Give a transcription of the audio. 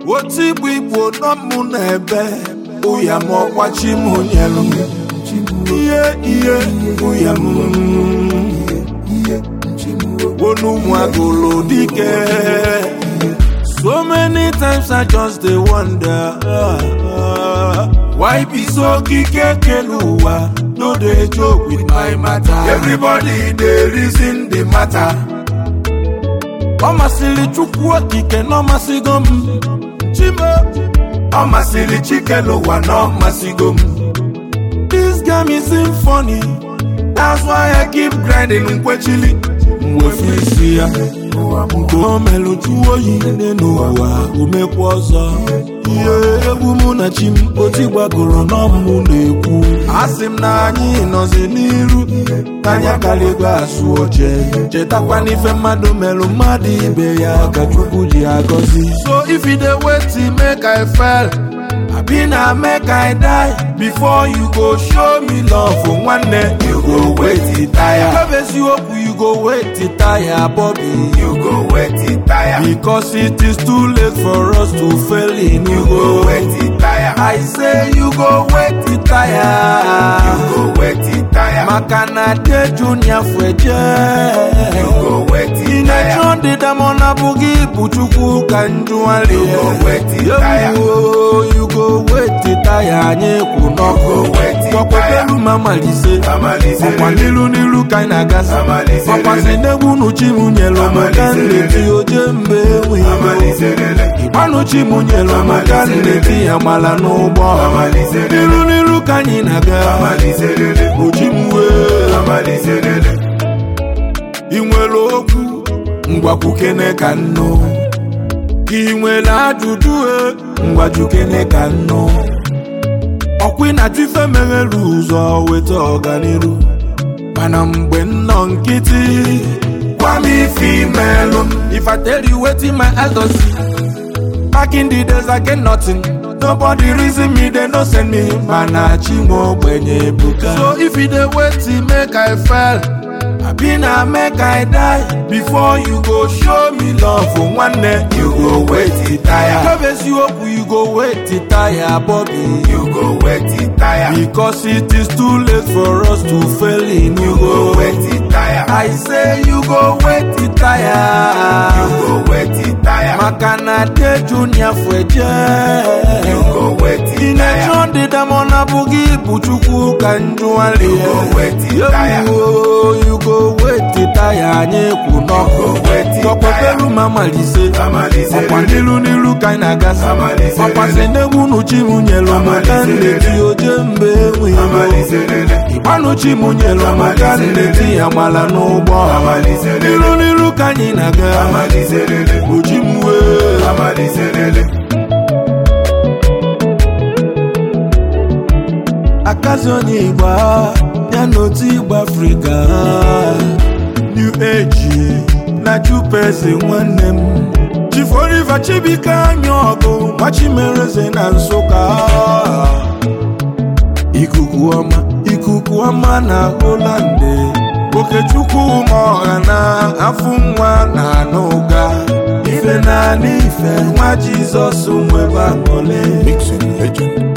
otu igbo igbo nọ mụ n'ebe ụya m ọkwachi m nyelu m ihe ihe ụya m wonu ụmụagụlụ dike so many times i just dey wonder uh, why be so kike kelu ụwa no dey joke with my matter everybody dey reason the matter ọ masịrị chukwu okike na ọ masịgo m chimo ọ masịrị chikelu ụwa na ọ masịgo m this game isn't funny that's why i keep grinding nkwechili mwefu isi ya nke o melụ jụọ oyi nne n'ụwa omekwa ọzọ ihe egwu mụ na chi m oti gbagoro n'ọmụ na-ekwu asị m na anyị nọzi n'iru n'anya karịgo asụ oche chetakwa n'ife mmadụ melụ mmadụ ibe ya ka chukwu ji agọzi so if you dey wait make i fail abi na make i die before you go show me love nwanne you go wait tire ebe eziokwu you go wait tire Bobby You go wet it tire. because it is too late for us to fail in you You go go wet it tire. I say you go wait You tire go wet it tire. maka na de junior fweje You go wet it tire. inecho ndịda mọ na bụghị bụ chukwu ka njụali You go wet it tire. you go wait tire anyị kwụ n'ọkụ You go wet it ọkwepelu ma malise Amalise ọkwa lele. n'ilu n'ilu ka anyị na-agasi Amalise ọkwasị lele. n'egwu nuchi m nyelu m ka Amalise nleti lele. oje mgbe enweghị Amalise lele. ịgbanuchi m nyelu m ka Amalise nleti ya mala n'ụgbọ Amalise lele. n'ilu n'ilu ka anyị na-aga Amalise lele. oji m wee Amalise lele. ị nwere okwu ngwakwukene ka nnụ ka ị nwere ajụjụ e ngwajukene ka nnụ ọkwa ị na-achọ ife meghere ụzọ weta ọganiru mana mgbe nnọ nkịtị gwa m ife imelụ m if I tell you wetin my elders see back in the days I get nothing nobody reason me they no send me mana chinwe ogbenye ebuka so if you dey wait make I fail abi na make I die before you go show me love nwanne You go wet it tire. ebe eziokwu you go wait tire Bobby You go wet it tire. because it is too late for us to fail in you You go wet it tire. I say you go wait You tire go wet it tire. maka na de junior fweje You go wet it tire. inecho ndịda mọ na bụghị bụ chukwu ka njụali You go wet it tire. you go wait tire anyị kwụ You go wet it n'ọkụ ọkwepelu ma malise Amalise ọkwa lele. n'ilu n'ilu ka anyị na-agasi Amalise ọkwasị lele. n'egwu nuchi m nyelu m ka Amalise nleti lele. oje mgbe enweghị Amalise lele. ịgbanuchi m nyelu m ka Amalise lele. nleti ya mala n'ụgbọ Amalise lele. n'ilu n'ilu ka anyị na-aga Amalise lele. oji m wee Amalise lele. akazi onye igba ya na otu igba afrịka new age na jupezi nwanne m chiforiva chibike anya ọgụ machimereze na nsụka ikuku ọma ikuku ọma na holande okechukwu ma ọha na afụ nwa na anụga ife naanị ife nwa jizọs nwebe aṅụle Mixing legend.